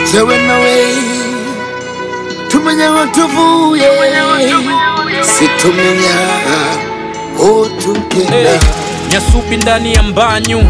tewe nawe tumenya watuvuye situmenya otugenda Hey, nyasubi ndani ya mbanyu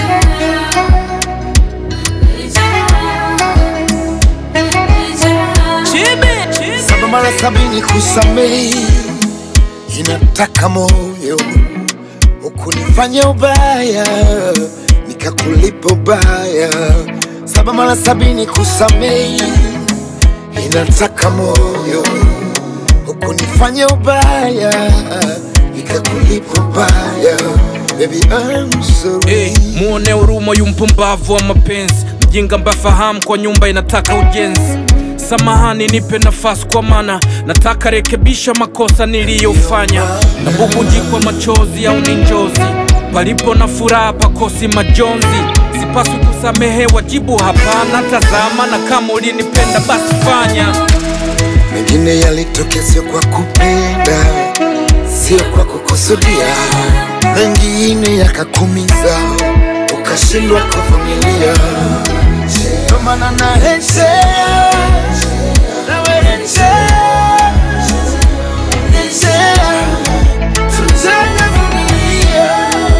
saba mara sabini kusamehi inataka moyo ukunifanya ubaya nikakulipa ubaya saba mara sabini kusamehi inataka moyo ukunifanya ubaya nikakulipa ubaya Baby, I'm sorry. hey, muone huruma yu mpumbavu wa mapenzi mjinga mbafahamu kwa nyumba inataka ujenzi samahani nipe nafasi kwa mana nataka rekebisha makosa niliyofanya nabubujikwa machozi au ni njozi palipo na furaha pakosi majonzi sipaswi kusamehewa jibu hapana tazama na kama ulinipenda basi fanya mengine yalitokea sio kwa kupenda, sio kwa kukusudia, mengine yakakumiza ukashindwa kuvumilia. Ndio maana narejea, narejea, rejea, tutavumilia.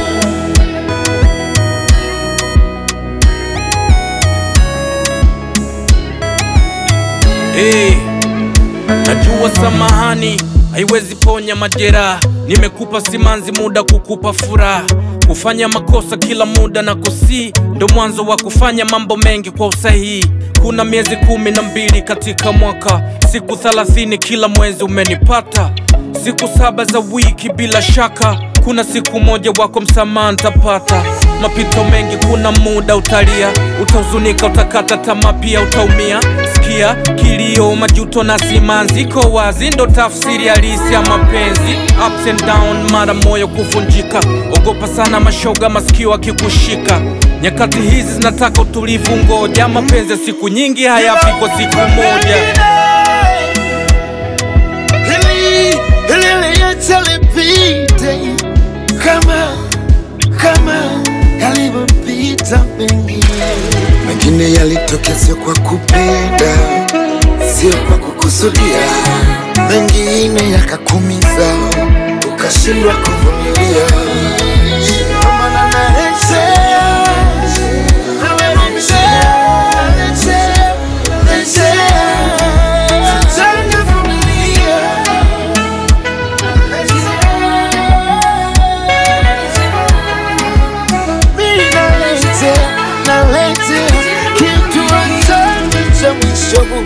hey, najua samahani haiwezi ponya majeraha nimekupa simanzi muda kukupa furaha kufanya makosa kila muda na kusi ndo mwanzo wa kufanya mambo mengi kwa usahihi kuna miezi kumi na mbili katika mwaka siku thelathini kila mwezi umenipata siku saba za wiki bila shaka kuna siku moja wako msamaha ntapata mapito mengi kuna muda utalia utahuzunika utakata tamaa pia utaumia sikia kilio majuto na simanzi iko wazi ndo tafsiri halisi ya mapenzi ups and down mara moyo kuvunjika ogopa sana mashoga masikio akikushika nyakati hizi zinataka utulivu ngoja mapenzi ya siku nyingi hayafi kwa siku moja Hili hili liacha lipite kama kama yalivyopita mengine. Mengine yalitokea sio kwa kupenda, sio kwa kukusudia, mengine yakakumiza ukashindwa kuvumilia. Ndio maana narejea, narejea, narejea, narejea, tutavumilia. Mimi naletea, naletea kitu ambacho cha mwisho